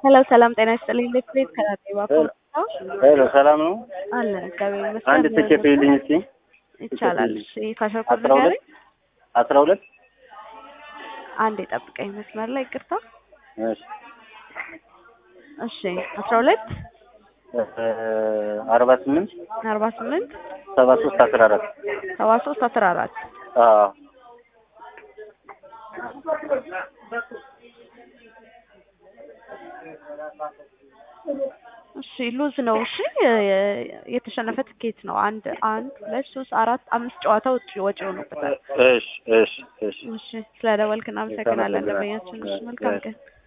ሄሎ ሰላም ጤና ይስጥልኝ። ኤሌክትሪክ ከራጤባ ሄሎ ሰላም ነው። አለ እግዚአብሔር ይመስገን። አንድ ትኬት ይልኝ እስቲ። ይቻላል። እሺ ካሸርኩ አስራ ሁለት አስራ ሁለት አንድ የጠብቀኝ መስመር ላይ ይቅርታ። እሺ እሺ አስራ ሁለት አርባ ስምንት አርባ ስምንት ሰባ ሶስት አስራ አራት ሰባ ሶስት አስራ አራት አዎ እሺ ሉዝ ነው። እሺ የተሸነፈ ትኬት ነው። አንድ አንድ ሁለት ሶስት አራት አምስት ጨዋታ ውጭ ወጪ ሆኖበታል። እሺ እሺ እሺ እሺ ስለደወልክ እናመሰግናለን። ደንበኛችን እሺ መልካም ቀን